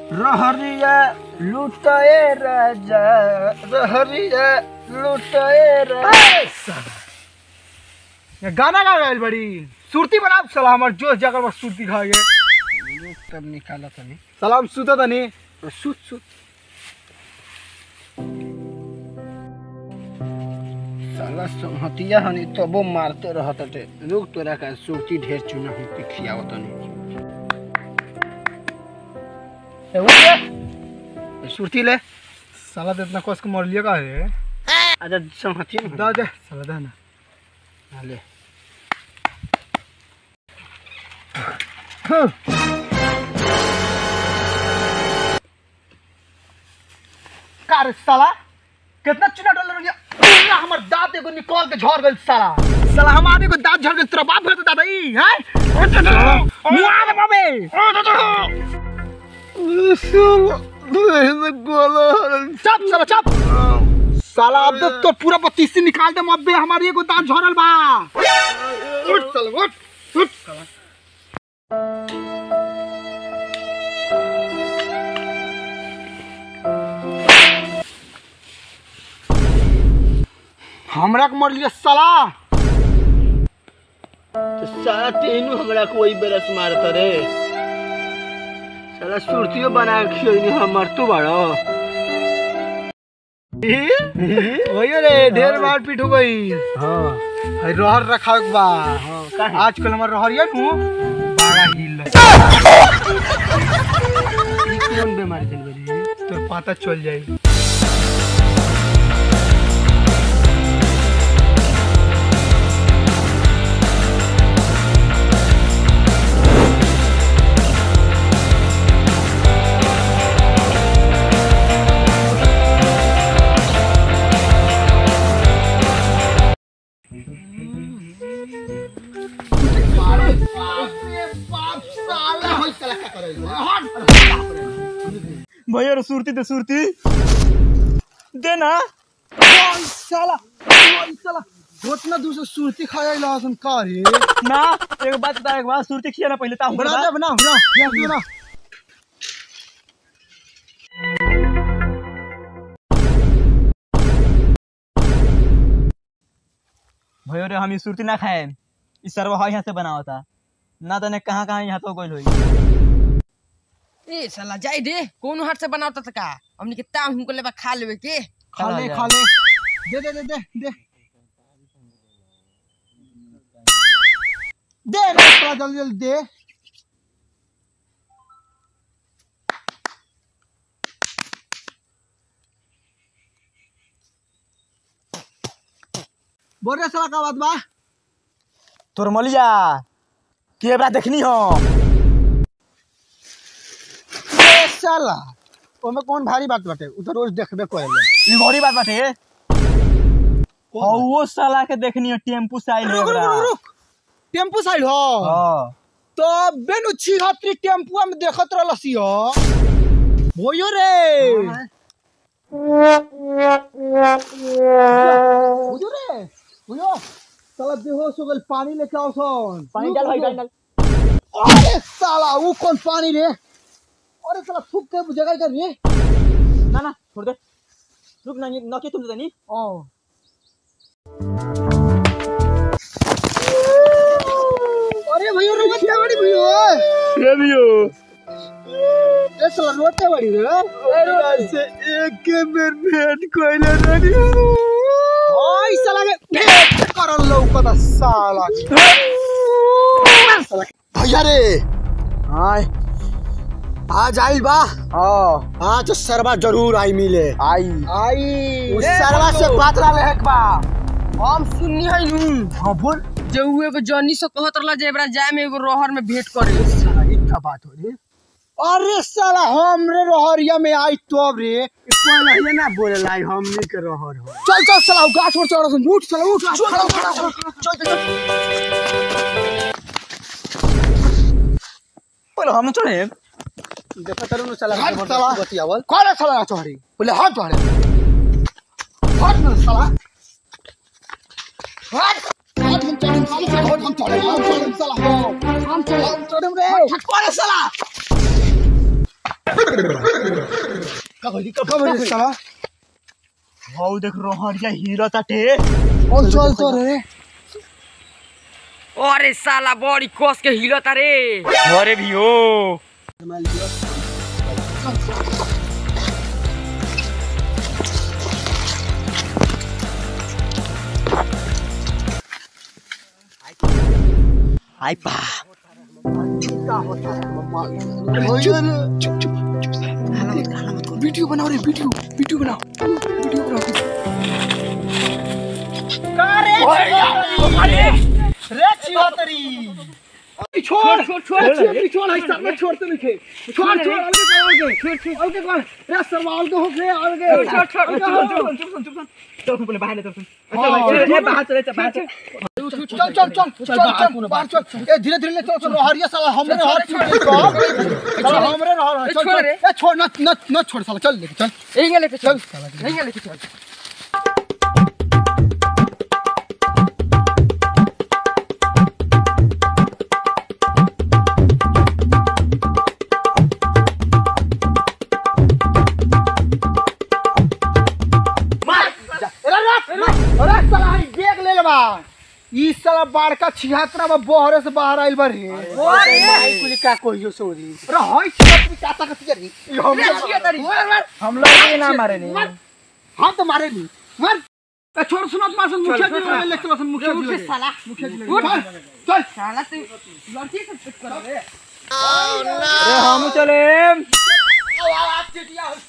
रहरिया लुटाए राजा रहरिया लुटाए राजा ये गाना गा गए बड़ी सुरती बना साला हमार जोश जाकर बस सुरती खा गए तब निकाला तनी सलाम सुता तनी सुत सुत साला संहतिया हनी तबो मारते रहत टे रुक तोरा का सुरती ढेर चुना हूं पिखियाव तनी ए उठ रे सुरती ले साला तो इतना कोस के मर लिया का है आजा संहतिया ना दा दे साला दा ना हाँ, ले का रे साला कितना चुना डॉलर हो गया पूरा हमर दांत एगो निकाल के झड़ गइल साला साला हमारे को दांत झड़ गइल तेरा बाप है तो दादा ई हैं मुआ दे बाबे चुप साला चुप साला अब तो तो पूरा बत्तीसी निकाल दे मब्बे हमारी एगो दांत झड़ल बा उठ साला उठ उठ साला हमरा के मर लिया साला तो साला तेनू हमरा कोई बरस मारत रे साला सुरतियो बना के खियनी हमर तू बड़ो वही रे ढेर मार पीट हो गई हां है रहर रखा के बा हां काहे आजकल हमार रहरिया नु बड़ा हिल ई कौन बीमारी चल गई तो पता चल जाई भैया रे सुरती तो सुरती देना साला ओई साला उतना दूसरा सुरती खाया लहसुन का रे ना एक बात बता एक बात सुरती खिया ना पहले ता बना दे बना बना बना बना भयो रे हम ई सुरती ना खाए ई सरवा है यहाँ से बना होता ना तने कहाँ कहाँ यहाँ तो गोल होई ए साला जाई दे कौन हाथ से बनावता था का हमनी के ताम हमको लेबा खा लेवे के खा ले खा ले दे दे दे दे दे दे रे थोड़ा जल्दी जल्दी दे बोल रे साला का बात बा तोर मलिया केबरा देखनी हो ए साला ओमे कौन भारी बात बाटे उ तो रोज देखबे करेले ई बड़ी बात बाटे हौ वो साला के देखनी हो टेम्पू से आइल रुक रुक रुक रुक टेम्पू साइड हो हां तो बेनु छिहत्तरी टेम्पुआ में देखत रहलसी हो भोयो रे भोयो रे भोयो साला बेहोश हो गल पानी लेके आओ सन पानी डाल भाई डाल डाल अरे साला वो कौन पानी रे अरे साला थूक के जगह कर रे ना ना छोड़ दे रुक ना ये नके तुम तनी ओ अरे भैया रोते बड़ी भैया रे बियो ए साला रोते बड़ी रे अरे से एक के बेर भेंट कोइले रही ओय साला के भेंट करल लौकत साला साला भैया रे हाय आज आइल बा हां आज सरवा जरूर आई मिले आई आई उस सरवा से बात ला लेक बा हम सुननी है नू हां बोल जे उ एगो जॉनी से कहत रहला जे एबरा जाए में एगो रोहर में भेंट करे साला ई का बात हो रे अरे साला हमरे रहरिया में आई तो रे कोई नहीं ना बोले लाई हमनी के रहर हो चल चल साला उ गाछ पर चढ़ सुन उठ साला उठ खड़ा खड़ा खड़ा चल चल पहले हम चढ़े देखो तरु न साला हट साला। बतियावल कौन साला ना चढ़ी बोले हट चढ़े हट न साला हट हट हम चढ़े साला हट हम चढ़े हम चढ़े साला हम चढ़े हम चढ़े रे हट कौन साला का भइली का कब रे साला हौ देख रहरिया हीरा ताटे और चल तो रे अरे साला बड़ी कस के हिलता रे अरे भी हो आई पा वीडियो बनाओ रे वीडियो वीडियो बनाओ वीडियो बनाओ रे चिवतरी छोड़ छोड़ छोड़ छोड़ है सर में छोड़ते नहीं छोड़ छोड़ अलगे अलगे छोड़ छोड़ अलगे कौन रे सरवाल तो हो गए अलगे छोड़ छोड़ छोड़ चुप चुप चल तुम पहले बाहर ले चल तुम ए बाहर चले बाहर चल चल चल चल चल बाहर चल ए धीरे धीरे ले चल चल हरिया साला हमरे हाथ छूट गई साला हमरे रह चल छोड़ रे। ए छोड़ न न न छोड़ साला चल लेके चल यहीं लेके चल यहीं लेके चल अरे रे अरे साला हई बैग ले लेबा ई साला बड़का छिहत्तरा में बहरे से बाहर आइल बारे भाई कुली का कहियो सोरी अरे हई छिहत्तरी काता का तिजरी ई हम हम लोग ये ना मारे नहीं हां तो मारे नी मार ए छोड़ सुनत मार सुन मुखिया जी ले चलो सुन मुखिया जी उठ साला मुखिया जी ले चल साला तू लड़की से पिट कर रे अरे हम चले आओ आओ आप चिटिया